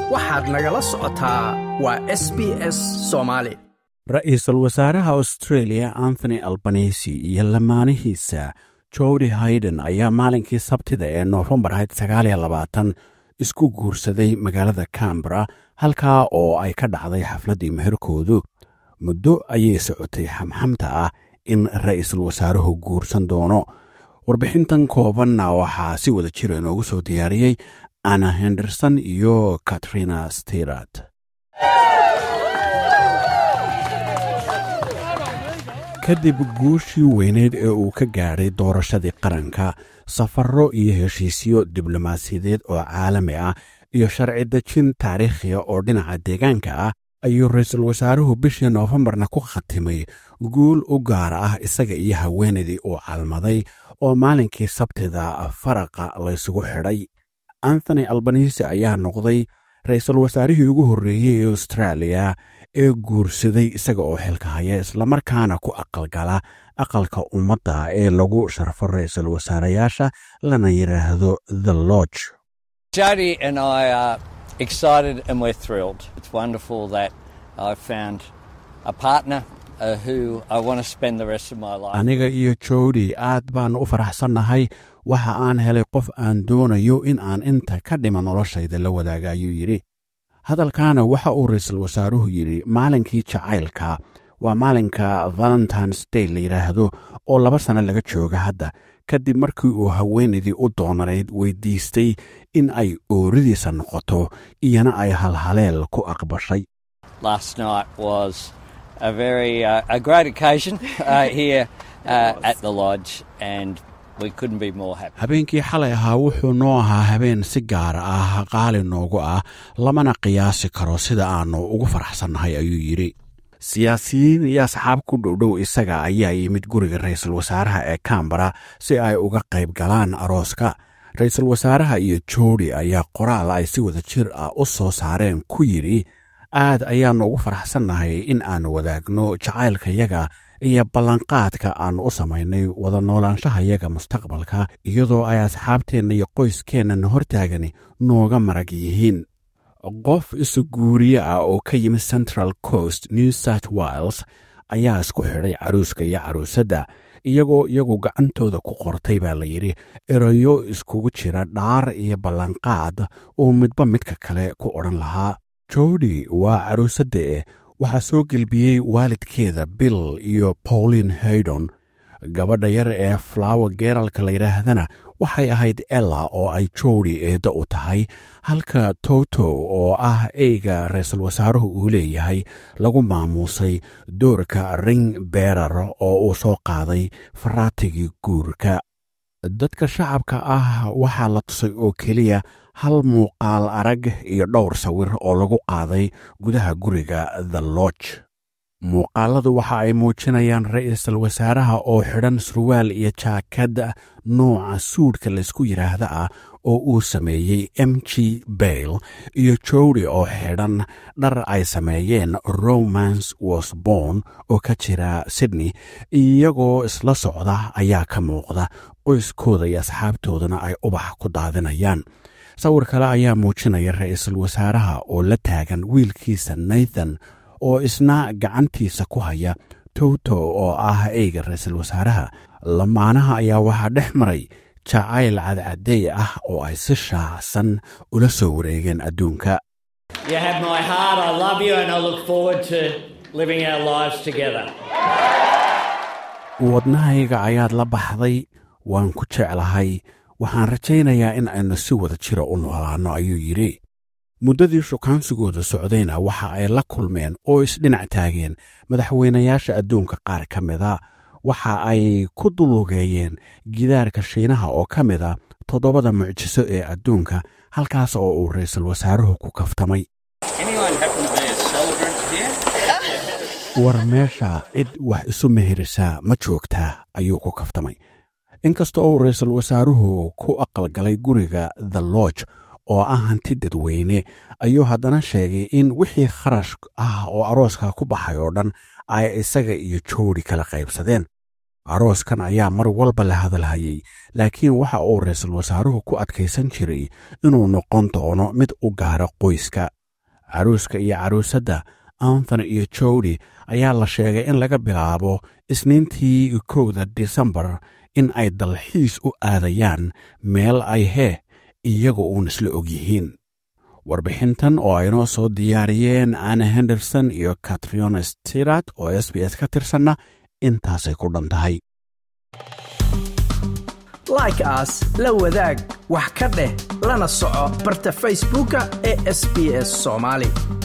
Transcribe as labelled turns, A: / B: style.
A: waxaad nagala socotaa waa s b s soomaali
B: ra-iisul wasaaraha australia anthony albanisi iyo lamaanihiisa jodi hayden ayaa maalinkii sabtida ee noofembar ahayd sagaaliyo labaatan isku guursaday magaalada cambara halkaa oo ay ka dhacday xafladdii meherkoodu muddo ayay socotay xamxamta ah in ra-iisul wasaaruhu guursan doono warbixintan koobanna waxaa si wada jira inoogu soo diyaariyey anna henderson iyo katrina stirat kadib guushii weyneyd ee uu ka gaadhay doorashadii qaranka safarro iyo heshiisyo diblomaasiyadeed oo caalami ah iyo sharci dejin taariikhiya oo dhinaca deegaanka ah ayuu ra-iisul wasaaruhu bishii noofembarna ku khatimay guul u gaar ah isaga iyo haweenaydii uu calmaday oo maalinkii sabtida faraqa laysugu xidhay anthony albanisi ayaa noqday ra-iisul wasaarihii ugu horreeyey ee austraaliya ee guursaday isaga oo xilka haya islamarkaana ku aqalgala aqalka ummadda ee lagu sharfo ra-iisul wasaarayaasha lana yidhaahdo the lodge
C: Jody and I are excited and we're thrilled. It's wonderful that I've found a partner uh, who I want to spend the rest of my life.
B: aniga iyo jodi aad baan u faraxsannahay waxa aan helay qof aan doonayo in aan inta ka dhima noloshayda la wadaaga ayuu yidhi hadalkaana waxa uu ra-iisul wasaaruhu yidhi maalinkii jacaylka waa maalinka valentines day la yidhaahdo oo laba sano laga jooga hadda kadib markii uu haweenaydii u doonanayd weydiistay in ay ooridiisa noqoto iyana ay halhaleel ku aqbashay
C: Last night was a very uh, a great occasion uh, here uh, at the lodge, and we couldn't be more happy.
B: habeenkii xalay ahaa wuxuu noo ahaa habeen si gaar ah qaali noogu ah lamana qiyaasi karo sida aannu ugu faraxsannahay ayuu yidhi siyaasiyiin iyo asxaab ku dhowdhow isaga ayaa yimid guriga ra-iisul wasaaraha ee kambara si ay uga qayb galaan arooska ra-iisul wasaaraha iyo jodi ayaa qoraal ay si wada jir ah u soo saareen ku yidhi aad ayaannu ugu faraxsannahay in aannu wadaagno jacaylkayaga iyo ballanqaadka aannu u samaynay wada noolaanshahayaga mustaqbalka iyadoo ay asxaabteenna iyo qoyskeennan hortaagani nooga marag yihiin qof isu guuriye ah oo ka yimid central coast new south wiles ayaa isku xidhay caruuska iyo caruusadda iyagoo iyagu gacantooda ku qortay baa la yidhi erayo iskugu jira dhaar iyo ballanqaad oo midba midka kale ku odhan lahaa jodi waa caruusadda eh waxaa soo gelbiyey waalidkeeda bill iyo pauline haydon gabadha yar ee flower geralka la yidhaahdana waxay ahayd ella oo ay jodi eedda u tahay halka toto oo ah eyga ra-iisul wasaaruhu uu leeyahay lagu maamuusay doorka ring beerar oo uu soo qaaday faraatigii guurka dadka shacabka ah waxaa la tusay oo keliya hal muuqaal arag iyo dhowr sawir oo lagu qaaday gudaha guriga the lodge muuqaaladu waxa ay muujinayaan ra-iisul wasaaraha oo xidhan surwaal iyo jaakad nooca suudhka laysku yidhaahda ah oo uu sameeyey m g bayle iyo jodi oo xidhan dhar ay sameeyeen romance wasborn oo ka jira sydney iyagoo isla socda ayaa ka muuqda qoyskooda iyo asxaabtoodana ay ubax ku daadinayaan sawir kale ayaa muujinaya ra-iisul wasaaraha oo la taagan wiilkiisa nathan oo isna gacantiisa ku haya toto oo ah eyga ra-iisul wasaaraha lamaanaha ayaa waxaa dhex maray jacayl cadcadeey ah oo ay si shaacsan ula soo wareegeen adduunka
C: You have my heart. I love you, and I look forward to living our lives together.
B: wadnahayga ayaad la baxday waan ku jeclahay waxaan rajaynayaa in aynu si wada jira u noolaanno ayuu yidhi muddadii shukaansigooda socdayna waxa ay la kulmeen oo isdhinac taageen madaxweynayaasha adduunka qaar ka mida waxa ay ku dulugeeyeen gidaarka shiinaha oo ka mida toddobada mucjiso ee adduunka halkaas oo uu ra-iisul wasaaruhu ku kaftamay
C: Anyone happen to be a celebrant here?
B: war meesha cid wax isu meherisaa ma joogtaa ayuu ku kaftamay inkasta oo ra-iisul wasaaruhu ku aqalgalay guriga the lodge oo ah hanti dadweyne ayuu haddana sheegay in wixii kharash ah oo arooska ku baxay oo dhan ay isaga iyo joodi kala qaybsadeen arooskan ayaa mar walba la hadalhayay laakiin waxa uu ra-iisul wasaaruhu ku adkaysan jiray inuu noqon doono mid u gaara qoyska caruuska iyo caruusadda anthony iyo jowdi ayaa la sheegay in laga bilaabo isniintii kowda disembar in ay dalxiis u aadayaan meel ay hee iyaga uun isla og yihiin warbixintan oo aynoo soo diyaariyeen anna henderson iyo katriona stirat oo s b s ka tirsanna intaasay ku dhan tahay
A: like aas la wadaag wax ka dheh lana soco barta facebooka ee sb s soomaali